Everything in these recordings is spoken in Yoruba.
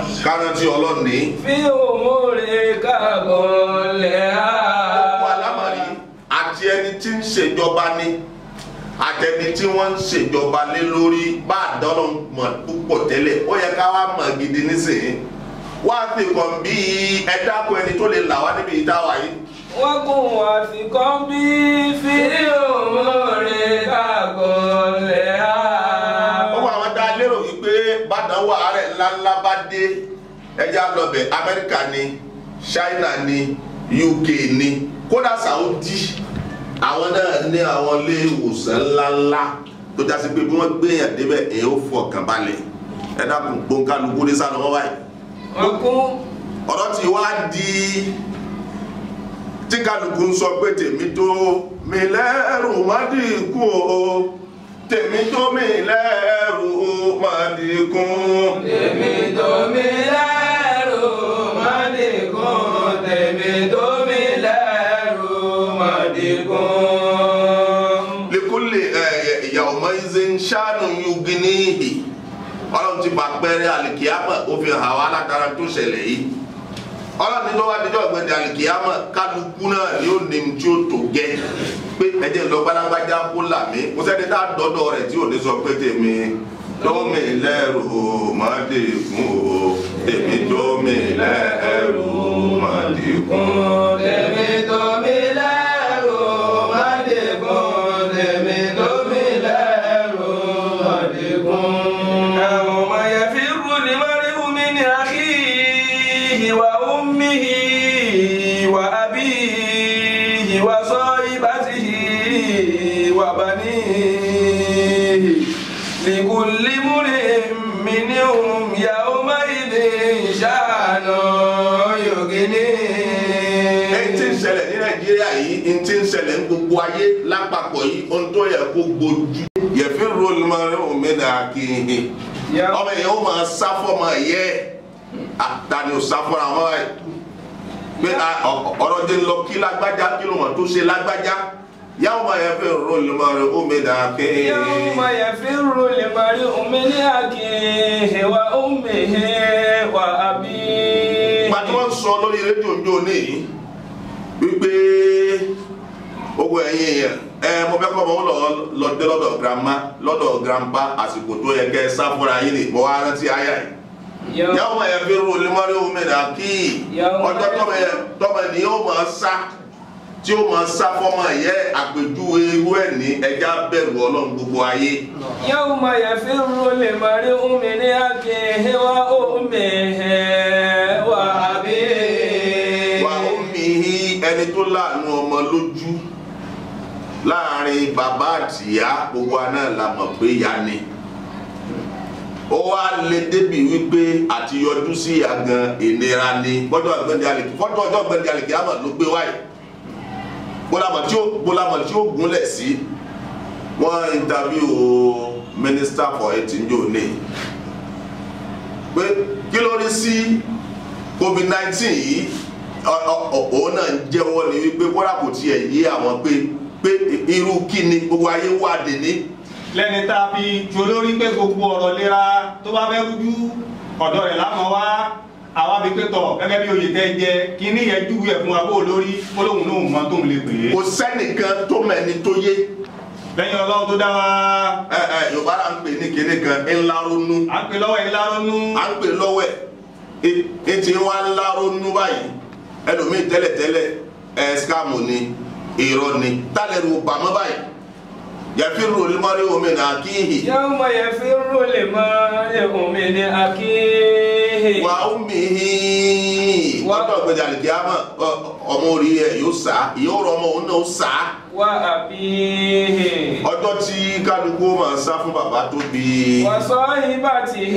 kárántí ọlọ́run ní. fi òmùrè kàgọ́lẹ̀ á. gbogbo alámọ̀rí àti ẹni tí ń ṣèjọba ní àtẹni tí wọ́n ń ṣèjọba lé lórí bá àdánù mọ̀ púpọ̀ tẹ́lẹ̀ ó yẹ ká wá mọ̀ gidi nísìnyí wá fi kàn bí ẹ dákun ẹni tó lè là wá níbi ìdáwà yìí. wọ́n kún wá sí kan bí fi òmùrè kàgọ́lẹ̀ á. gbogbo àwọn tá a lérò wípé bàdánwò àárẹ̀ ńláńlá bá dé ẹja lọbẹ̀ amẹ́ríkà ni china ni uk ni kódà saudi àwọn náà ní àwọn ilé ìwòsàn ńláńlá tó jásí pé bí wọ́n gbéyàn débẹ̀ èyí ó fọkàn balẹ̀ ẹ dákun gbóǹkálukú ní sálọ wọn báyìí wọ́n kún ọ̀rọ̀ tí wá di tí kálukú ń sọ pé tèmi tó mi lẹ́rù má dínkù o tèmi tó mi lẹ́rù má dínkù. tèmi tó mi lẹ́rù má dìkún tèmi tó mi lẹ́rù má dìkún. likuli ìyàwó mọ́ìzé ń ṣàánú yuginihi ọlọ́run ti bá pẹ́rẹ́ àlìkíyàmọ̀ ó fi hàn wá látara tó ṣẹlẹ̀ yìí ọlọ́run ní lọ́wọ́ adijọ́ ọ̀gbẹ́ni àlìkíyàmọ̀ kálukú náà ni ó ní tí ó tó gẹ́ pé ẹjẹ lọ gbalagbájá kó là mí kò sẹ́ni tá a dọ́dọ̀ rẹ̀ tí ò ní sọ pé tèmi tómi lẹ́rù má dìkún o tèmi tómi lẹ́rù má dìkún. tèmi tó mi lẹ́rù má dìkún tèmi tó mi lẹ́rù má dìkún. يوم يفر المرء من أخيه وأمه وأبيه وصاحبته وبنيه لكل امرئ منهم يومئذ شأن يغنيه èyí tí ń ṣẹlẹ̀ ní nàìjíríà yìí ń tí ń ṣẹlẹ̀ ní gbogbo ayé lápapọ̀ yìí ohun tó yẹ kó gbójú. yẹ̀fín rólù máa ń rún mi náà kí n hin. ọmọ yẹn ó máa sá fọ́mọ yẹ àtàní ò sá fọ́ra wọn báyìí. pé ọ̀rọ̀ jẹ́ ń lọ kí lágbájá kí ló mọ̀ tó ṣe lágbájá. yàwó máa yẹ̀fín rólù máa ń rún mi náà kí n hin. يوم يفر المرء من أخيه وأمه وأبيه pàtó wọn sọ lórí rédíò ń jó ní yìí wípé ogun ẹ̀yin èèyàn ẹ mo fẹ́ kọ́ ọmọ wọn lọ lọ dé lọ́dọ̀ grandma lọ́dọ̀ grandpa àsìkò tó yẹ kẹ́ ẹ sá fúnra yín ní ìbọn wa rántí àyà yìí yàwó máa yẹ fi ru olùmọ́rí omi nà kí ọjọ́ tọ́mọ yẹ tọ́mọ ni yóò máa sá tí ó máa sá fọ́mọ yẹ àpèjúwe irú ẹ̀ ní ẹja bẹ̀rù ọlọ́run gbogbo ayé. يوم يفر المرء من أخيه وأمه وأبيه wà ó mihi ẹni tó láàánú ọmọ lójú láàrin bàbá àtìyá gbogbo aná la mọ̀ pé ya ni ó wá lé débi wípé àti yọjú sí ìyá gan ìnira ni fọ́tò ọ̀gbẹ́ni alèkì fọ́tò ọjọ́ ọ̀gbẹ́ni alèkì àmọ̀ ló gbé wáyé bólámọ̀ tí ó bólámọ̀ tí ó gúnlẹ̀ sí wọ́n interview minister for health njó ní pé kí ló rí sí covid nineteen yìí ọ- ọ- ọ- òun náà ń jẹ́wọ́ ni wípé kódà kò tiẹ̀ yé àwọn pé pé irú kí ni gbogbo ayé wà dé ní. lẹ́ni tá a fi ju olórí pé gbogbo ọ̀rọ̀ lera tó bá fẹ́ rújú ọ̀dọ̀ rẹ̀ lámọ̀ wá àwa fi pé tọ̀ gẹ́gẹ́ bí oyè tẹ́ jẹ kíní yẹn júwe ẹ̀ fún wa bó olórí ó lóun lóun mọ tóun lè pè é. kò sẹ́nìkan tó mẹ́ni tó yé lẹ́yìn ọlọ́run tó dá wa ẹ ẹ yorùbá là ń pè ní kinní kan ńlá ronú à ń pè lọ́wọ́ yìí lárónú à ń pè lọ́wọ́ ẹ̀ etí wa ńlá ronú báyìí ẹlòmíì tẹ́lẹ̀tẹ́lẹ̀ ẹ̀ skamu ni irọ́ ni tálẹ̀rù bàmọ́ báyìí yàfírù olùmọ́rí omi nà kíhì يوم يفر المرء من أخيه wà ó mihi Wa- ọjọ́ ìgbẹ́jà àlìkíyàmọ̀ ọmọ orí ẹ̀ yóò sá ìyóò rọ ọmọ òun náà ó sá وأبيه ọjọ́ tí kálukú máa sá fún bàbá tó bí i. وصاحبته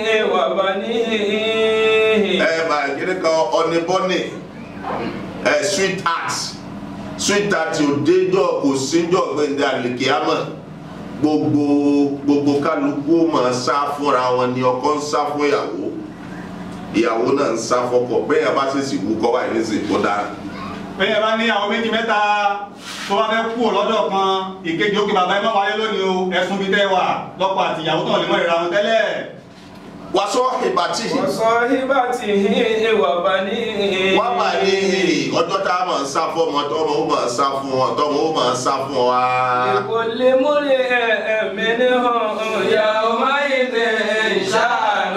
وبنيه ẹ bá kíni kan ọ̀nìbọ́nì ẹ sweet heart sweet heart ò déjọ́ kò síjọ́ gbẹ̀ndẹ̀ àlìkíyàmọ̀ gbogbo gbogbo kálukú ó máa sá fúnra wọn ni ọkọ ń sá fún ìyàwó ìyàwó náà ń sá fọ́kọ bẹ́ẹ̀ yẹn bá ṣèṣì wú kọ́ báyìí ní sìn kó dára. bẹ́ẹ̀ bá ní àwọn méjì mẹ́ta tó bá fẹ́ kú lọ́dọ̀ kan ìkejì òkè bàbá ẹ má wáyé lónìí o ẹ̀sùn bíi tẹ́ wà lọ́kọ àti ìyàwó tó lè mọ ìra wọn tẹ́lẹ̀ wàsó ìbátìhì وصاحبته وبنيه wọ́n bá ní ọjọ́ tá a máa ń sá fún ọmọ tọ́mọ ó máa sá fún ọ tọ́mọ ó máa sá fún wa. لكل امرئ منهم يومئذ شأن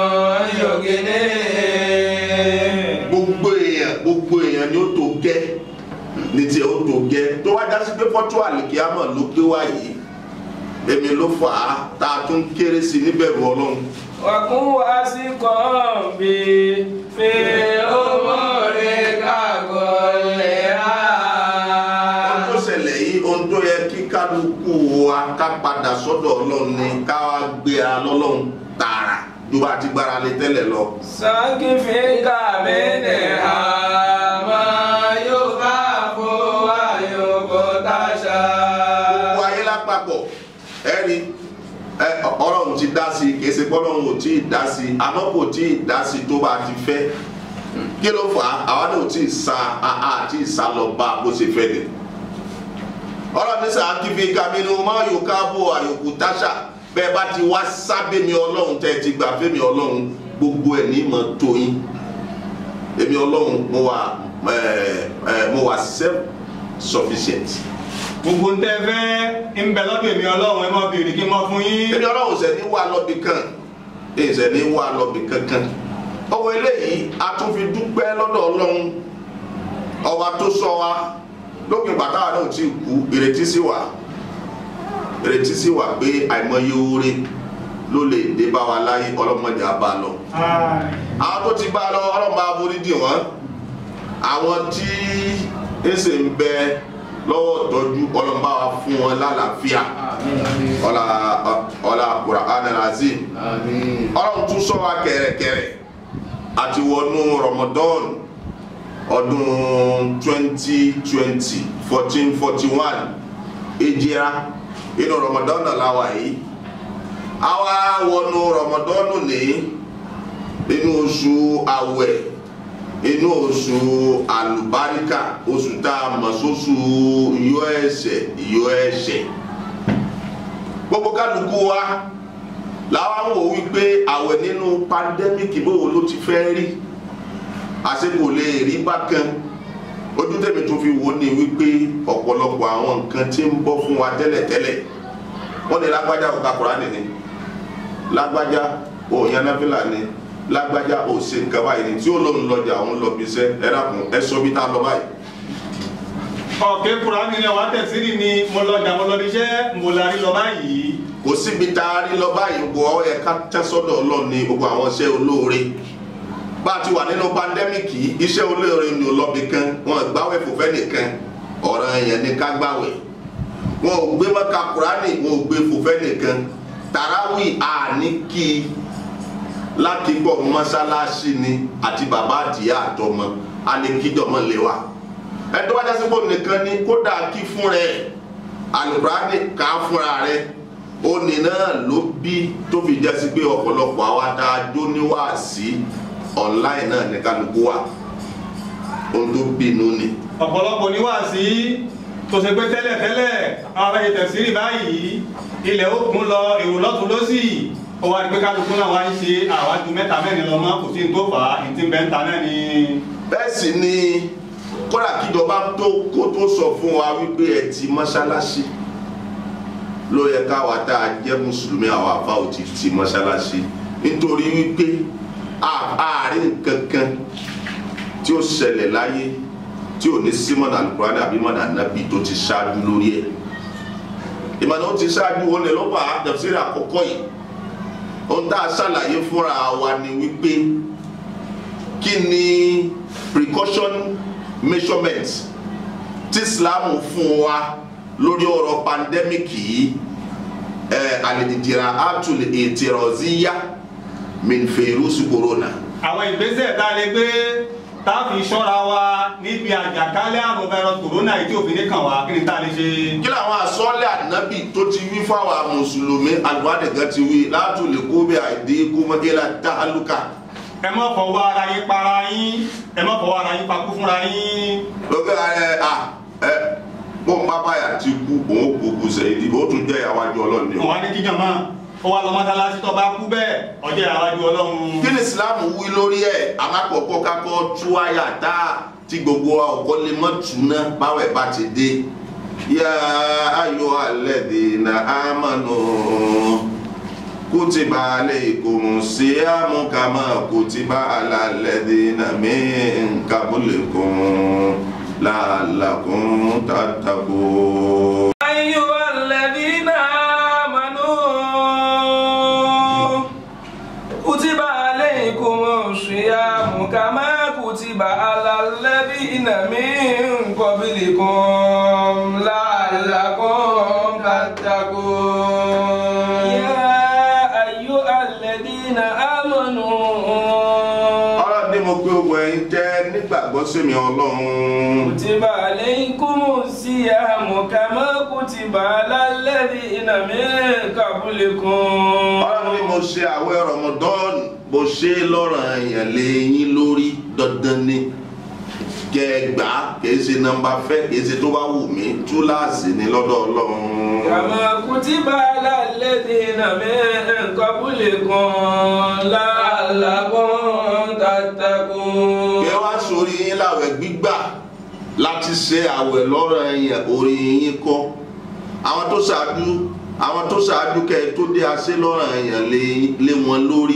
يغنيه gbogbo èèyàn gbogbo èèyàn ni ó tó gẹ́ ní tiẹ̀ ó tó gẹ́ tó wá dá sí pé fọ́tò àlìkíyàmọ̀ ló gbé wá yìí èmi ló fà á tá a tún kéré sí i níbẹ̀rù ọlọ́run. وكن واثقا بي في أمورك كلها ohun tó ṣẹlẹ̀ yìí ohun tó yẹ kí kálukú wa ká padà sọ́dọ̀ ọlọ́run ni ká wá gbéra lọ́lọ́run tààrà ju bá a ti gbára lé tẹ́lẹ̀ lọ. سأكفيك منها ما يخاف ويغتشى gbogbo ayé lápapọ̀ ẹ̀rí ẹ, ọlọ́run ti dá sí i kì í ṣe pé ọlọ́run ò tí ì dá sí i àmọ́ kò tí ì dá sí i tó bá a ti fẹ́ kí ló fà á àwa náà ò tí ì sa àá àti ìsá lọ bá a bó ṣe fẹ́ ni. ọlọ́run ní sàn kí fi kàmínú má yóò káàbò àyòkù táṣà bẹ́ẹ̀ bá ti wá sábẹ́ mi ọlọ́run tẹ́ ẹ ti gbà fẹ́ mi ọlọ́run gbogbo ẹ̀ ní mọ̀ tó yín èmi ọlọ́run mo wà ẹ, ẹ, mo wà self sufficient. gbogbo ń tẹ́ fẹ́ ń bẹ lọ́dọ̀ èmi ọlọ́run ẹ má béèrè kí n mọ́ fún yín. èmi ọlọ́run ṣẹ̀ ní wà lọ́bì kan ṣẹ̀ ní wà lọ́bì kankan ọwọ́ eléyìí a tún fi dúpẹ́ lọ́dọ̀ ọlọ́run ọba tó sọ wa lókè bàtà náà ti kú ìrètí sí wa ìrètí sí wa pé àìmọye oore ló lè dé bá wa láyé ọlọ́mọdé á bá lọ àwọn tó ti bá lọ ọlọ́mọdé á borí dì wọ́n àwọn tí ẹsẹ̀ ń bẹ lọ́wọ́ tọ́jú ọlọ́mọdé á fún wọn lálàáfíà ọlá ọlá Qur'an al-Azim ọlọ́run tún sọ wa kẹ̀rẹ̀kẹ̀rẹ̀ àti wọnú Ramadan ọdún twenty twenty fourteen forty one ejira inú Ramadan náà la wà yìí àwa wọnú Ramadan ní inú oṣù àwẹ̀ inú oṣù àlùbáríkà oṣù tá a mọ̀ sóṣù yọ ẹ̀ṣẹ̀ yọ ẹ̀ṣẹ̀ gbogbo kálukú wa làwọn wò wípé àwẹ̀ nínú pandemic bówo ló ti fẹ́ rí àsìkò lè rí bákan ojú tèmi tún fi wò ní wípé ọ̀pọ̀lọpọ̀ àwọn nǹkan tí ń bọ́ fún wa tẹ́lẹ̀tẹ́lẹ̀ wọ́n ní lágbájá ò ka Kùránì ni lágbájá ò yanáfílà ni lágbájá ò ṣe nǹkan báyìí ni tí ó lóun lọjà òun lọ bí iṣẹ́ ẹ dákun ẹ sọ bí tá a lọ báyìí ọ̀kẹ́ kùránì ni wàá tẹ̀sírì ni mo lọ jà mo lọ níṣẹ́ mo la rí lọ báyìí. kò síbi tá a rí lọ báyìí gbọ́ ọ yẹ ká tẹ́sọ́dọ̀ Ọlọ́run ní gbogbo àwọn iṣẹ́ olóore bá a ti wà nínú pandẹ́míkì iṣẹ́ olóore ni ò lọ́bi kan wọn gbáwẹ̀ fòfẹ́ nìkan ọ̀ràn yẹn ní ká gbáwẹ̀ wọn ò gbé mọ́ka kúránì wọn ò gbé fòfẹ́ nìkan tàràwì àní kí i láti gbọ́ mọ́sálásí ni àti bàbá àtìyá àtọmọ alẹ́kíjọmọ lè wà ẹtọ́ wájá sípò nìkan ni kódà kí fún rẹ̀ alukurani ká fúnra rẹ̀ òní náà ló bí tó fi jẹ́ sí pé ọ̀pọ̀lọpọ̀ àwa tá a jó níwáàsí online náà ní kálukú wa ohun tó bínú ni. ọ̀pọ̀lọpọ̀ ní wàásí tó ṣe pé tẹ́lẹ̀ tẹ́lẹ̀ àwọn abẹ́yẹ tẹ̀sírì báyìí ilẹ̀ ó kún lọ èrò lọ́tún lọ́sì ó wá rí pé kálukú náà wá ń ṣe àwájú mẹ́ta mẹ́rin lọ mọ́ kò sí ní tó fà á ìtì bẹ́ńtà náà ni. bẹ́ẹ̀ sì ni kódà kíjọba tó kó tó sọ fún wa wípé ẹ ti mọ́ṣáláṣí ló yẹ káwa tá a jẹ́ mùsùlùmí àwọn àfa ò ti ti mọ́ṣáláṣí nítorí wípé àárín kankan tí ó ṣẹlẹ̀ láyé tí ò ní símọ́nà alukurani àbí mọ́nà ànábì tó ti ṣáájú lórí ẹ̀ ìmọ̀nà ó ti ṣáájú wọn lè lọ́pọ̀ àdàbísírì àkọ́kọ́ yìí ohun tá a ṣàlàyé fúnra wa ni wípé kí ni precaution measurement tí islam fún wa lórí ọ̀rọ̀ pandemic yìí ẹ̀ àlèdìdìrà àtúlẹ̀ ètìrọ̀zíyá minfèrúsù corona. àwọn ìgbésẹ̀ tá a lè gbé tá a fi ṣọ́ra wa níbi àjàkálẹ̀ àrùn virus corona yìí tí òfin ní kàn wá kí ni tá a lè ṣe. kí làwọn àsọ́lẹ̀ ànábì tó ti wí fáwọn mùsùlùmí àlùwádìgán ti wí látòlè kóbẹ̀ àìdí kómọdéla táhálùkà. ẹ má fọwọ́ ara yín para yín ẹ má fọwọ́ ara yín pakú fúnra yín. lókè ẹ à ẹ bó ń bá báyà ti kú òun kú kú sẹ́yìn tí ó tún jẹ́ ìyàwó àjọ ọlọ́run ni o. wọn á ní kíjàn mọ́. ó wá lọ mọ́sálásí tó bá kú bẹ́ẹ̀ ọjọ́ ìyàwájú ọlọ́run kí ni islam wí lórí ẹ̀ alákọ̀ọ́kọ́ kakọ́ tú àyà tá tí gbogbo wa ọ̀kọ́ lè mọ́ túná báwẹ̀ bá ti dé yá ayọ̀ alladhina amanu kutiba alaykumus siyamu kama kutiba ala alladhina min qablikum la'allakum tattaqun. أيها الذين آمنوا كتب عليكم الصيام كما كتب على الذين من قبلكم لعلكم تتقون يا أيها الذين آمنوا ọlọ́run ní mo pé ogun ẹ̀yin jẹ́ nígbàgbọ́ sí mi ọlọ́run. كتب عليكم الصيام كما كتب على الذين من قبلكم ọlọ́run ní mo ṣe àwẹ̀ Ramadan mo ṣe lọ́rọ̀ èèyàn lé yín lórí dandan ni kẹgbà kìí ṣe nọ́mbà fẹ́ kìí ṣe tó bá wù mí túláàsì ní lọ́dọ̀ ọlọ́run. كما كتب على الذين من قبلكم لعلكم تتقون kẹ wá sórí yín láwẹ̀ gbígbà láti ṣe àwẹ̀ lọ́rọ̀ èèyàn orí yín kọ́ àwọn tó ṣáájú àwọn tó ṣáájú kẹ tó dé aṣẹ lọ́rọ̀ èèyàn lé- lé wọn lórí.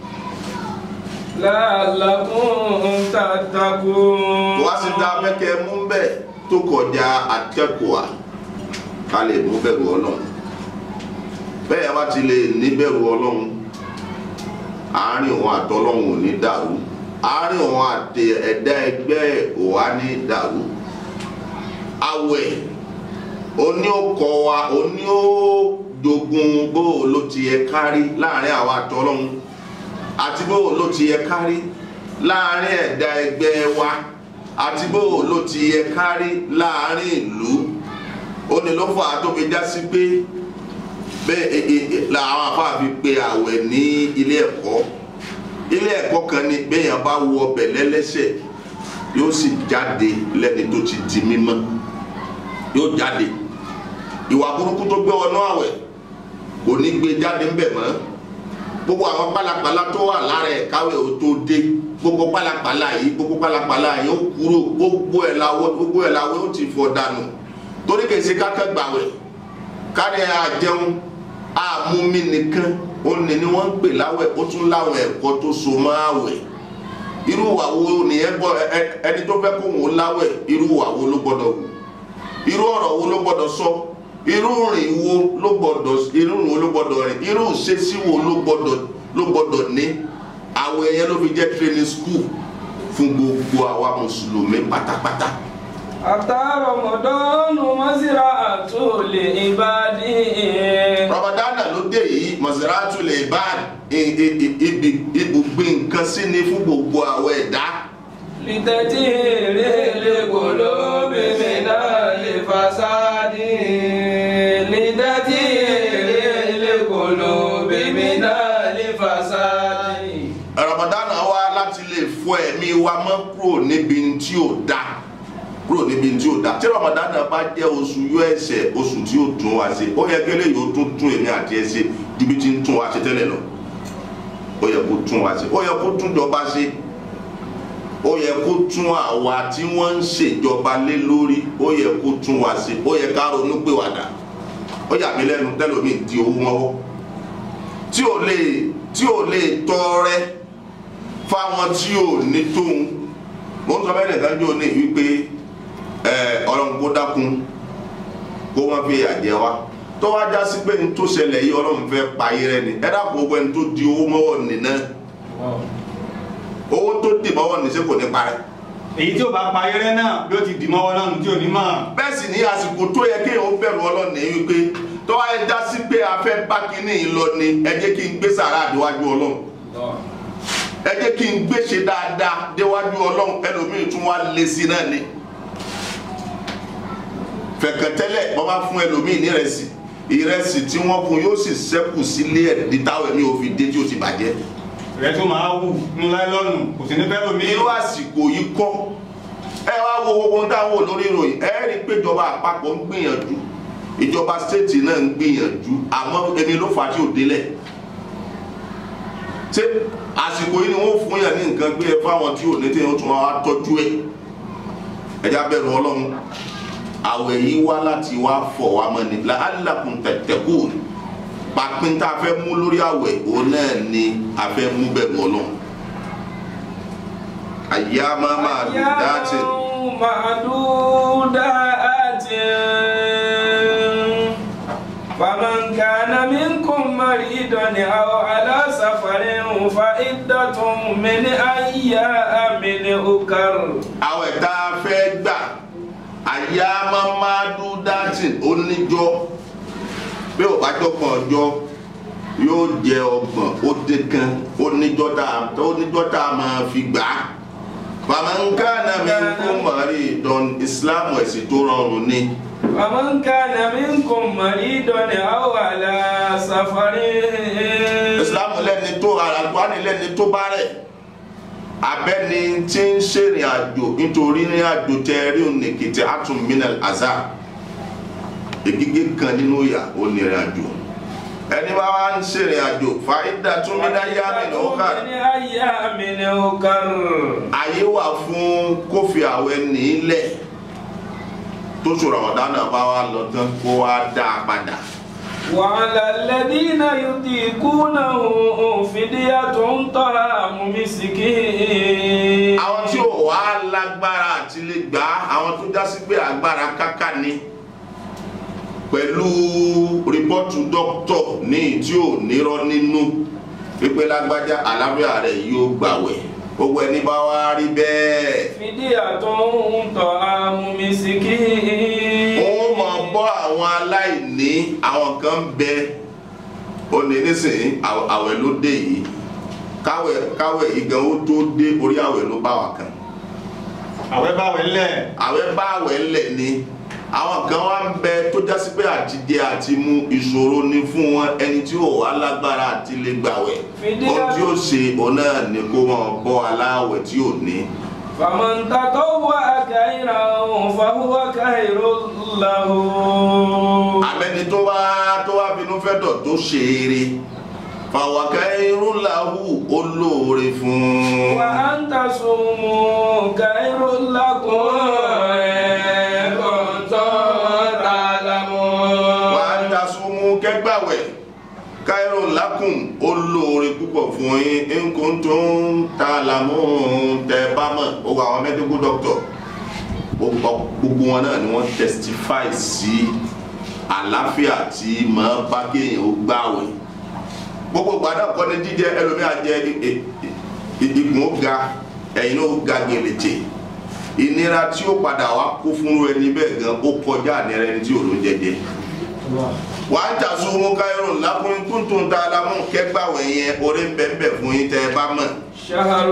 لعلكم تتقون wá sí dá mẹ́kẹ́ mú bẹ́ẹ̀ tó kọjá akẹ́kọ̀ọ́ ká lè mú bẹ̀rù ọlọ́run bẹ́ẹ̀ wá ti lè ní bẹ̀rù ọlọ́run àárín òun àtọlọ́run ò ní dàrú àárín òun àti ẹ̀dá ẹgbẹ́ ò wá ní dàrú àwẹ̀ oní ọkọ̀ wa oní ó dogun bó ló ti yẹ kárí láàrin àwọn àtọlọ́run àti bó ló ti yẹ kárí láàrin ẹ̀dá ẹgbẹ́ wa àti bó ló ti yẹ kárí láàrin ìlú ó ní ló fà á tó fi já sí pé bẹ́ẹ̀ ẹ- ẹ- ẹ- làwọn afáà fi pe àwẹ̀ ní ilé ẹ̀kọ́ ilé ẹ̀kọ́ kan ní bẹ́ẹ̀yàn bá wọ ọbẹ̀ lẹ́lẹ́sẹ̀ yóò sì jáde lẹ́ni tó ti di mímọ́ yóò jáde ìwà burúkú tó gbé wọnú àwẹ̀ kò ní gbé jáde ńbẹ̀ mọ́ gbogbo àwọn pálapàla tó wà lára ẹ̀ káwé ò tó dé gbogbo pálapàla yìí gbogbo pálapàla yìí ó kúrò gbogbo ẹ̀ làwọ̀ gbogbo ẹ̀ làwọ̀ ó ti fọ̀ dànù torí kèsì kákẹ́ gbàwẹ̀ kárí àjẹun àmúmi nìkan ó ní ni wọ́n ń pè láwẹ̀ ó tún láwọn ẹ̀kọ́ tó so mọ́ àwẹ̀ irú ìwà wo nìyẹn gbọ́ ẹ- ẹ- ẹni tó fẹ́ kó wọn láwẹ̀ irú ìwà wo ló gbọ́dọ̀ wù irú ọ̀rọ̀ wo ló gbọ́dọ̀ sọ irú rìn wo ló gbọ́dọ̀ irú rìn wo ló gbọ́dọ̀ rìn irú ìṣesí wo ló gbọ́dọ̀ ló gbọ́dọ̀ ní àwẹ̀ yẹn ló fi jẹ́ training school fún gbogbo àwa mùsùlùmí pátápátá. أتى رمضان مزرعة لعباد ramadana ló dé yìí mọ̀sálásù lè bá ibi ibùgbé nǹkan sí ni fún gbogbo àwọn ẹ̀dá لتطهير القلوب من الفساد لتطهير القلوب من الفساد ramadana wá láti lè fọ ẹ̀mí wa mọ́ kúrò níbi tí ò da kúrò níbi tí ò da tí ramadana bá jẹ́ oṣù yọ ẹsẹ̀ oṣù tí ó tún wá sí ó yẹ kí eléyìí ó tún tún èmi àti ẹ ṣe ju bí ti ń tún wá ṣe tẹ́lẹ̀ lọ ó yẹ kó tún wá ṣe ó yẹ kó tún jọba ṣe ó yẹ kó tún àwa tí wọ́n ń ṣèjọba lé lórí ó yẹ kó tún wá ṣe ó yẹ ká ronú pé wàdà ó yà mí lẹ́nu tẹ́lómi di owó mọ́wọ́ tí ò lè tí ò lè tọrẹ fáwọn tí ò ní tóun mo ń sọ bẹ́ẹ̀ nìkan jò ní wípé ẹ ọlọ́run kó dákun kó má fi àjẹ wa tó wá já sí pé ní tó ṣẹlẹ̀ yìí ọlọ́run fẹ́ payé rẹ ni ẹ dákun gbogbo ẹni tó di owó mọ́wọ́ nìna owó tó dì mọ́wọ́ ní ṣé kò ní parẹ́ èyí tí ó bá pa ayẹrẹ náà bí ó ti dì mọ́wọ́ náà nù tí ò ní mọ̀ bẹ́ẹ̀ sì ní àsìkò tó yẹ kí èèyàn bẹ̀rù ọlọ́run ní wípé tó wá yẹ já sí pé a fẹ́ bá kínní yìí lọ ni ẹ jẹ́ kí n gbé sàrà àdéwájú ọlọ́run ẹ jẹ́ kí n gbé ṣe dáadáa déwájú ọlọ́run ẹlòmíì tún wá lé sí náà ni fẹ̀kẹ̀tẹ́lẹ̀ wọ́n bá fún ẹlòmíì ní ìrẹsì ìrẹsì tí wọ́n fún yóò sì ṣẹ́kù sílé ẹ̀ ní táwọn ẹ̀mí òfin dé tí ó ti bàjẹ́ rẹ tó máa wù ní láìlọ́nù kò sí ní fẹ́ lómi irú àsìkò yìí kọ́ ẹ wá wo gbogbo ohun táwọn wò lórí ìròyìn ẹ rí i pé ìjọba àpapọ̀ ń gbìyànjú ìjọba stéètì náà ń gbìyànjú àmọ́ èmi ló fà á tí ò délẹ̀ ṣé àsìkò yìí ni wọ́n fún yàn ní nǹkan gbé ẹ fáwọn tí ò ní tí wọ́n tún wá tọ́jú ẹ̀ ẹ̀já bẹ̀rù ọlọ́run àwẹ̀ yìí wá láti wá fọ̀ wá mọ́ ni la'allakum tattaqun pàpín tá a fẹ́ mú lórí àwẹ̀ òun náà ni a fẹ́ mú bẹ̀rù ọlọ́run ayyama ma'dudatin معدودات فمن كان منكم مريضا أو على سفر فعدة من أيام أخر àwẹ̀ tá a fẹ́ gbà ayyama ma'dudatin oníjọ́ bí ò bá jọ́gbọ̀n ọjọ́ yóò jẹ ọgbọ̀n ó dín kan oníjọ́ tá a oníjọ́ tá a máa fi gbà á faman kana minkum maridan islam ẹ̀sìn tó rọrùn ni فمن كان منكم مريضا أو على سفر islam lẹ́ni tó àlùkùránì lẹ́ni tó bá rẹ̀ abẹ́ni tí ń ṣèrìn àjò nítorí ní àjò tẹ rí ònìkìtì atúnmínà àzá ègígé kan nínú ìyà onírìn àjò ẹni bá wá ń ṣèrìn àjò fàídà túnmínà yá nínú ọkà من أيام أخر ayé wà fún kófì àwẹ̀ nílẹ̀ tó ṣòro ọ̀dánà bá wá lọ tán kó wá dá a padà وعلى الذين يطيقونه فدية طعام مسكين àwọn tí ò wá lágbára àti lè gbà á àwọn tó já sí pé agbára káká ni pẹ̀lú rìpọ́tù dókítọ̀ ní tí ò nírọ́ nínú pípé lágbájá àlàáfíà rẹ̀ yóò gbàwẹ̀ gbogbo ẹni bá wá rí bẹ́ẹ̀ فدية طعام مسكين wọ́n máa bọ́ àwọn aláìní àwọn kan bẹ ó ní nísìnyí àw- àwẹ̀ ló dé yìí káwẹ̀ káwẹ̀ yìí gan ó tó dé orí àwẹ̀ ló bá wà kan àwẹ̀ báwẹ̀ ńlẹ̀ àwẹ̀ bá àwẹ̀ ńlẹ̀ ni àwọn kan wá ń bẹ tó jásí pé àtijẹ àti mu ìṣòro ni fún wọn ẹni tí ò wá lágbára àti lè gbàwẹ̀ Fìdí- ohun tí ó ṣe òun náà ni kó máa bọ́ aláwẹ̀ tí ò ní. فمن تطوع خيرا فهو خير له àmẹ́ni tó wá tó wá bínú fẹ́ dọ̀ tó ṣe eré fàwọ̀kẹ́ irun làwù olóore fún un. وأن تصوموا خير لكم إن كنتم تعلمون wà á ta súnmú kẹgbàwẹ̀ káírò lákùn olóore púpọ̀ fún yín nǹkan tó ń ta làmú tẹ bá mọ̀ ó wà àwọn medical doctor gbogbo gbogbo wọn náà ni wọ́n testify sí àlàáfíà tí màá bá kéèyàn ó gbàwẹ̀ gbogbo gbàdá kọ́ ni jíjẹ ẹlòmíà jẹ i- i- i- ikùn ó ga ẹ̀yìn ó ga gèlètè ìnira tí ó padà wá kó fún ẹni bẹ́ẹ̀ gan ó kọjá ìnira ẹni tí ò ló jẹjẹ wà á jà sún mú káyọ̀rọ̀ lákùnrin tuntun tá a la mú kẹgbàwẹ̀ yẹn orí ń bẹ̀ ń bẹ̀ fún yín tẹ́ ẹ bá mọ̀ شهر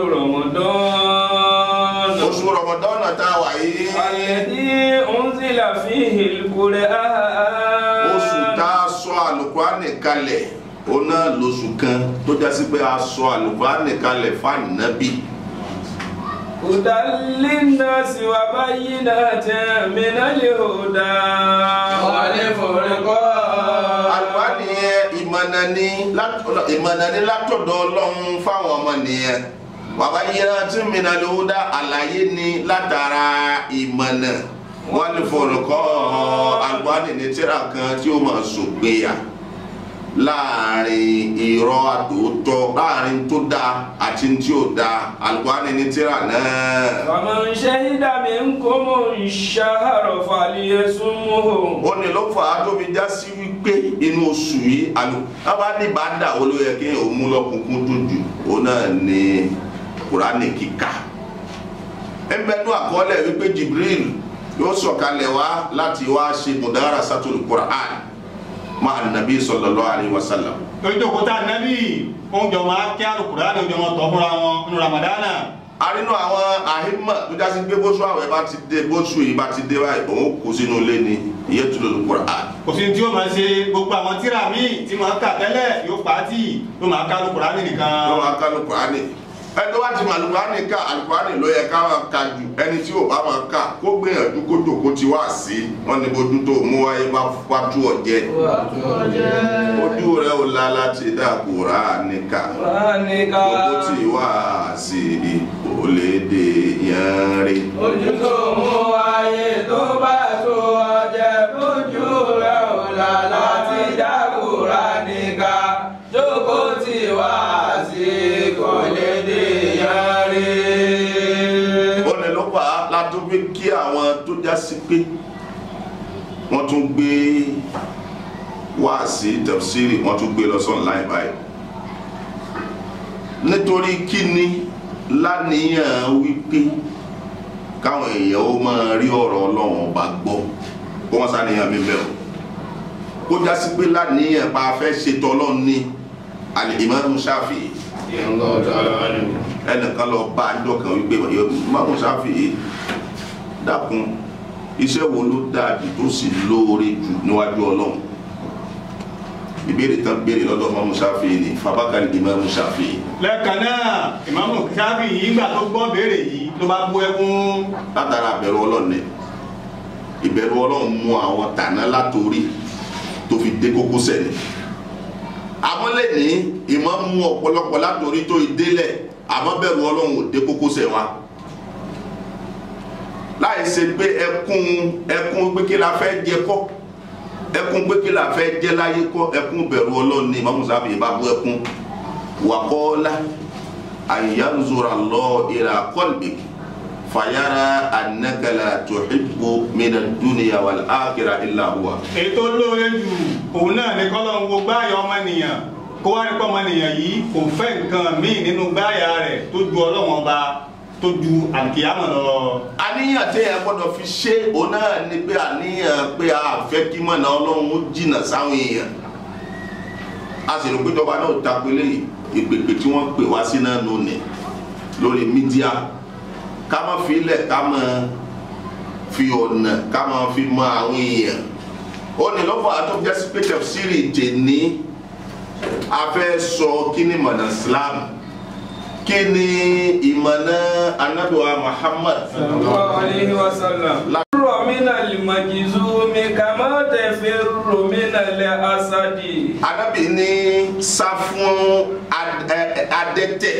رمضان oṣù rọmọdọ́nà tá a wà yìí الذي أنزل فيه القرآن oṣù tá a sọ àlùkùránì kalẹ̀ ó náà lóṣù kan tó jásí pé a sọ àlùkùránì kalẹ̀ fáànàbì هدى للناس وبينات من الهدى والفرقان àlùkùránì yẹn ìmọ̀nà ni látọ̀dọ̀ ìmọ̀nà ni látọ̀dọ̀ ọlọ́run fáwọn ọmọ nìyẹn bàbá yẹra tí mìíràn ló dá àlàyé ni látara ìmọ̀nà wọ́n lè fọ̀rọ̀kọ́ àlùkùránì ní tírà kan tí ó máa sògbéyà láàrin irọ́ àtòótọ́ láàrin tó dáa àti tí ò dáa àlùkùránì ní tírà náà. فمن شهد منكم الشهر فليصمه ó ní ló fà á tó fi já sí wípé inú oṣù yìí àlù bàbá ní bàdà wo ló yẹ kí òun mú lọ́kùnkún tó jù ó náà ní kùránì kíkà ẹnbẹ́nu àkọọ́lẹ̀ wípé Jibril yóò sọ̀kalẹ̀ wá láti wá ṣe mùdára sátúlù kùrán máa nàbí sallallahu alaihi wasallam torí tó kóta nẹ́bí oúnjẹ ọmọ akẹ́ àlùkùránì oúnjẹ ọmọ tọ́ fúnra wọn nínú ramadana arínú àwọn àhímọ̀ tó já sí pé bóṣù àwẹ̀ bá ti dé bóṣù yìí bá ti dé báyìí òun kù sínú ilé ni ìyẹn tó lòlù kùrán kò sí tí ó máa ṣe gbogbo àwọn tíra míì tí máa kà tẹ́lẹ̀ yóò pa á tì yóò máa ká àlùkùránì nìkan lọ́wọ́ akálù kùránì ẹni tó bá ti mọ alukurani ká alukurani ló yẹ ká máa ka jù ẹni tí ò bá máa ká kó gbìyànjú kó jòkó ti wá sí wọn ní bójú tó mú wáyé bá pàtó ọjẹ ojú rẹ ò la láti dá Kùránì ká jòkó ti wá sí kò lè dé yẹn rí. ojú tó mú ayé tó bá tó ọjẹ lójú rẹ ò là láti dákúrá nìka jókòó tí wá sí kò lè dé yọrí. ó ní ló fà á látó fi kí àwọn tó já sí pé wọ́n tún gbé wáàsí tafsiri wọ́n tún gbé lọ sọ́n láì báyìí nítorí kíni láníyàn wípé káwọn èèyàn ó máa rí ọ̀rọ̀ ọlọ́run ọba gbọ́ kó wọ́n sáníyàn mi bẹ́ẹ̀ o kó já sí pé láníyàn pa fẹ́ ṣètò ọlọ́run ní al-Imam Shafi'i ẹnìkan lọ bá àjọ kan wípé Imam Shafi'i dákun iṣẹ́ wo ló dáa jù tó sì lóore jù níwájú ọlọ́run ìbéèrè tán béèrè lọ́dọ̀ Imam Shafi'i ni fabakari Imam Shafi'i lẹ́ẹ̀kan náà ìmáàmù sáfì yìí gbà tó gbọ́ béèrè yìí ló bá bú ẹkún látara ìbẹ̀rù ọlọ́run ni ìbẹ̀rù ọlọ́run mú àwọn tàná látòrí tó fi dé kókósẹ̀ ni àmọ́ lẹ́ni ìmọ̀ mú ọ̀pọ̀lọpọ̀ látòrí tó ìdélẹ̀ àmọ́ bẹ̀rù ọlọ́run ò dé kókósẹ̀ wa láì ṣe pé ẹkún ẹkún pé kí la fẹ́ jẹ kọ́ ẹkún pé kí la fẹ́ jẹ láyé kọ́ ẹkún bẹ̀rù ọlọ́run ni Imam Shafi'i bá bú ẹkún wàkọ́ọ́lá àyànzura lọ ìlà qalbik fàyàrá anakala tuhibbu mina dúnìyà wal akhirah illa huwa. ètò lóore jù òun náà ní kọ́lọ́ ń wo gbáyà ọmọnìyàn kó wá nípa ọmọnìyàn yìí kò fẹ́ nǹkan míì nínú gbáyà rẹ̀ tó ju ọlọ́wọ́n ọba tó ju àkíyàmọ̀ lọ. àníyàn tẹ ẹ gbọ́dọ̀ fi ṣe òun náà ni pé àníyàn pé a fẹ́ kí mọ̀nà ọlọ́run ó jìnnà sáwọn èèyàn a sì rò pé ìjọba náà takò eléyìí ìpèpè tí wọ́n pè wá sí náà nù ní lórí mídíà ká má fi ilẹ̀ ká má fi ọ̀nà ká má fi mọ àwọn èèyàn ó ní lọ́fọ̀ àtọ́jọ́ sí pé tafsiri tèní a fẹ́ sọ kí ni mọ̀nà Islam kí ni ìmọ̀nà anabiwa Muhammad sallallahu alayhi wa sallam. Firru min al-majzumi kama tafirru min al-asadi. anabi ní sá fún ad- ẹ- ẹ- adẹ́tẹ̀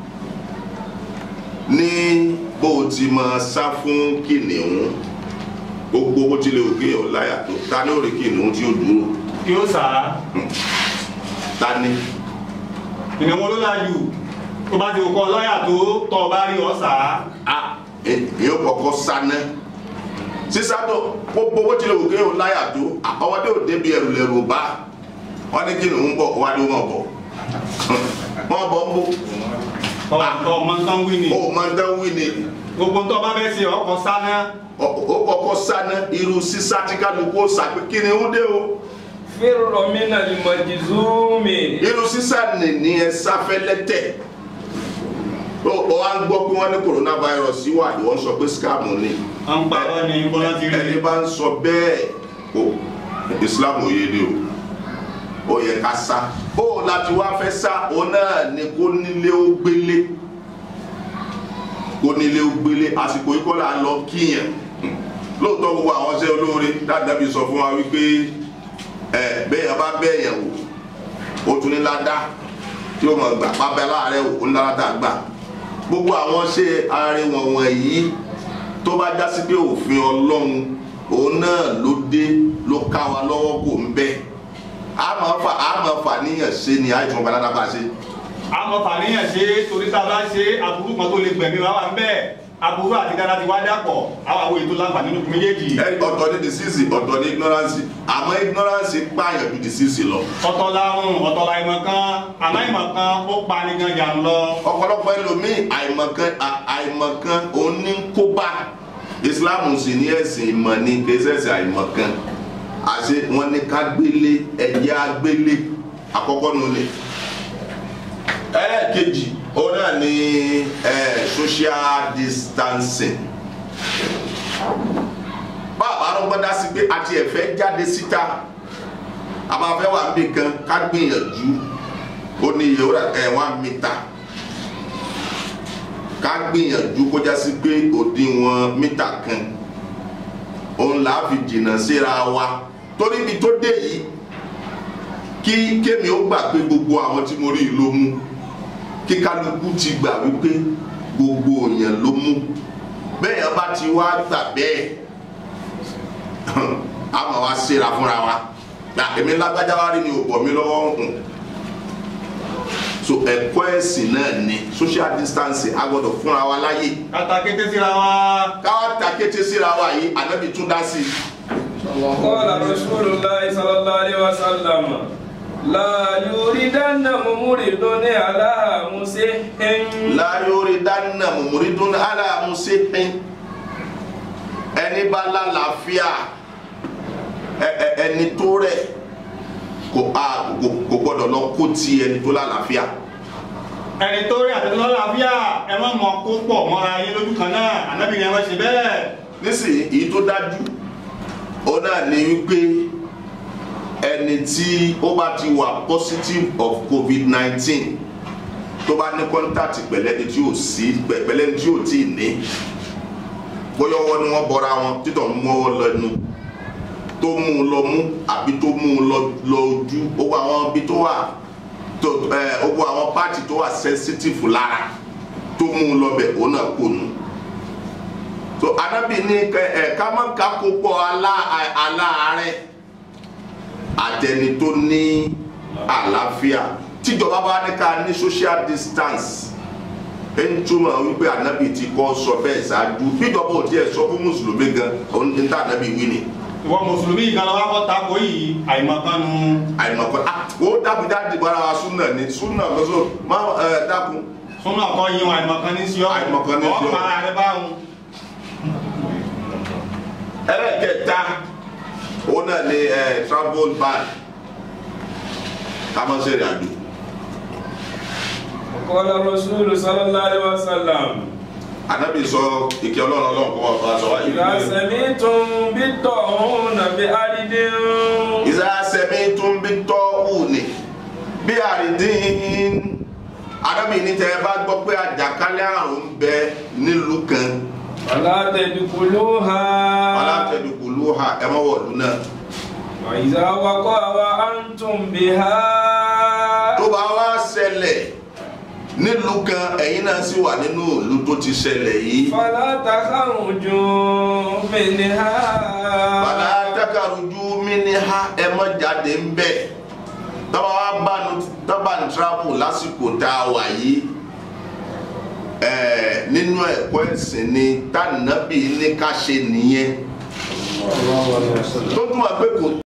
ní bó o ti máa sá fún kìnìún gbogbo bó tilẹ̀ òkè ọ̀láyà tó ta ní òrè kìnìún tí ó dúró kí ó sà á ta ní ìnáwó ló lájú tó bá ti kọ́ lọ́yà tó tọ́ ọ bá rí ọ sà á. a èyí kọ́kọ́ sáná sísá tó gbogbo bó tilẹ̀ òkè ọ̀láyà tó ọmọdé ò débi ẹrù lẹ́rù bá wọn ní kìnìún bọ̀ wá ní wọn bọ̀ wọn bọ̀ ń bọ̀ ọ̀ ọmọ nǹkan wí ni ó máa ń dán wí ni. gbogbo tó bá fẹ́ ṣe ọkọ̀ sáná ó kọ́kọ́ sáná irú sísá tí kálukú ó sàpé kí ni ó dé o Firru min al-majzumi. irú sísá nì ní ẹ sáfẹ́lẹ́tẹ̀ ó ó wá ń gbọ́ pé wọ́n ní coronavirus wà ìwọ́n sọ pé scam ni à ń parọ́ ni bọ́lá ti rí ẹni bá ń sọ bẹ́ẹ̀ o Islam ò yé ni o ó yẹ ká sá ó láti wá fẹ́ sá òun náà ni kó nílé ó gbélé kó nílé ó gbélé àsìkò yìí kọ́ là ń lọ kíyàn lóòótọ́ gbogbo àwọn ṣẹ́ olóore dáadáa bí sọ fún wa wípé ẹ bẹ́ẹ̀ yẹn bá bẹ́ẹ̀ yẹn wò ó tún ní ládá tí ó mọ̀ gbà pábẹ́ láàárẹ̀ wò ó ní ládá gbà gbogbo àwọn ṣe àárín wọn wọ̀nyí tó bá já sí pé òfin ọlọ́run òun náà ló dé ló ká wa lọ́wọ́ kò ń bẹ́ẹ̀ àmọ́ fà àmọ́ fà níyàn ṣe ni àìsàn ọba ládàá bá ṣe àmọ́ fàníyàn ṣe torí tá a bá ṣe aburú kan tó lè gbẹ̀mí wa wà ń bẹ́ẹ̀ aburú àti dáadáa ti wá dàpọ̀ àwọn àwọn ètò láǹfààní nínú méjèèjì ẹ ọ̀tọ̀ ní disease ọ̀tọ̀ ní ignorance àmọ́ ignorance pààyàn ju disease lọ ọ̀tọ̀ lárùn ọ̀tọ̀ la ìmọ̀ kan àmọ́ ìmọ̀ kan ó pa ni gan jà ń lọ ọ̀pọ̀lọpọ̀ ẹlòmíì àìmọ̀kan à- àìmọ̀kan òní ń kóbá islam sì ní ẹ̀sìn ìmọ̀ ní kẹsẹ̀sì àìmọ̀kan àṣẹ wọn ní ká gbélé ẹ̀jẹ̀ agbélé àkọ́kọ́ nulẹ̀ ẹlẹ́ẹ̀kejì òun náà ní eh, social distancing báwa ló gbọ́dá sí pé àti ẹ̀fẹ́ jáde síta a máa fẹ́ wà níbi kan ká gbìyànjú ó ní iye ẹ̀ one meter ká gbìyànjú kó já sí pé òdiwọ̀n mítà kan òun là á fi jìnnà síra wa torí ibi tó dé yìí kí kémi ó gbà pé gbogbo àwọn tí mo rí yìí ló mú kí kálukú ti gbà wípé gbogbo èèyàn ló mú bẹ́ẹ̀ yẹn bá ti wá gbà bẹ́ẹ̀ a máa wá síra fúnra wa gbà èmi lágbájá wa rí ni ò bọ̀ mí lọ́wọ́ hùn so ẹ̀kọ́ ẹ̀sìn náà ni social distancing a gbọ́dọ̀ fúnra wa láyè kàtà kété síra wa káwá ta kété síra wa yìí ànábì tún dá sí i قال رسول الله صلى الله عليه وسلم لا يريدن ممرض على مسح láyórí dáná mùmúrídún aláàmúsẹ́pín ẹni bá lálàáfíà ẹ- ẹ- ẹni tó rẹ̀ kò a- kò- kò gbọ́dọ̀ lọ kó ti ẹni tó lálàáfíà ẹni tó rí àtẹnudọ́ làbíà ẹ má mọ kó pọ̀ mọ́ra yín lójú kan náà ànábì ni ẹ má ṣe bẹ́ẹ̀ nísìnyí èyí tó dájú ó náà ní wípé ẹni tí ó bá ti wà positive of covid nineteen tó bá ní contact pẹ̀lẹ́ni tí ò sí pẹ̀lẹ́ni tí ò tí ì ní bóyá ọwọ́ ni wọ́n bọra wọn títọ̀ mú ọwọ́ lẹ́nu tó mú un lọ mú àbí tó mú un lọ lọ ojú owó àwọn ibi tó wà tó ẹ owó àwọn pààtì tó wà sensitive lára tó mú un lọ bẹ̀ òun náà kò nù so anabi ní kẹ ẹ ká má ká kó pọ alá- aláàárẹ̀ àtẹni tó ní àlàáfíà tíjọba bá ní ká ní social distance ẹ ń túmọ̀ wípé anabi ti kọ́ sọ bẹ́ẹ̀ ṣáájú bíjọba ò tiẹ̀ sọ fún mùsùlùmí gan òun ní tá anabi wí ni ìwọ mùsùlùmí ìgbàlá wa kọ́ tako yìí àìmọ̀kánu àìmọ̀kọ́ ah ó dábìdá dìbò ara wa súnà ní súnà lọ́sọ̀ má ẹ dákun súnà kọ́ yín wọn àìmọ̀kan ní sí ọ́ Àìmọ̀kan ní sí ọ́. ọ́ para rẹ báwọn. ẹlẹ́kẹta ó náà ní ẹ travel ban ká má ṣe ìrìn àjò. قال الرسول صلى الله عليه وسلم anabi sọ ìkẹ́ ọlọ́run ọlọ́run kọ́ ọ̀fà sọ wáyé إذا سمعتم بالطاعون بأرض ìzá sẹ́mi tún bí tọ́wù ni bí àrídín anabi ní tẹ́ ẹ bá gbọ́ pé àjàkálẹ̀ àrùn ń bẹ nílùú kan فلا تدخلوها alátẹ̀dùkúlù ha ẹ mọ́ wọ̀lú náà وإذا وقع وأنتم بها tó bá wá ṣẹlẹ̀ nílùú kan ẹ̀yin náà sì wà nínú ìlú tó ti ṣẹlẹ̀ yìí فلا تخرجوا منها bàbá takarujú mi ní ha ẹ mọ́ jáde ń bẹ̀ tọ́ba wa bánu tọ́ba ń travel lásìkò tá a wà yìí ẹ̀ẹ́ nínú ẹ̀kọ́ ẹ̀sìn ni tànàbí ní ká ṣe nìyẹn tó túmọ̀ pé kò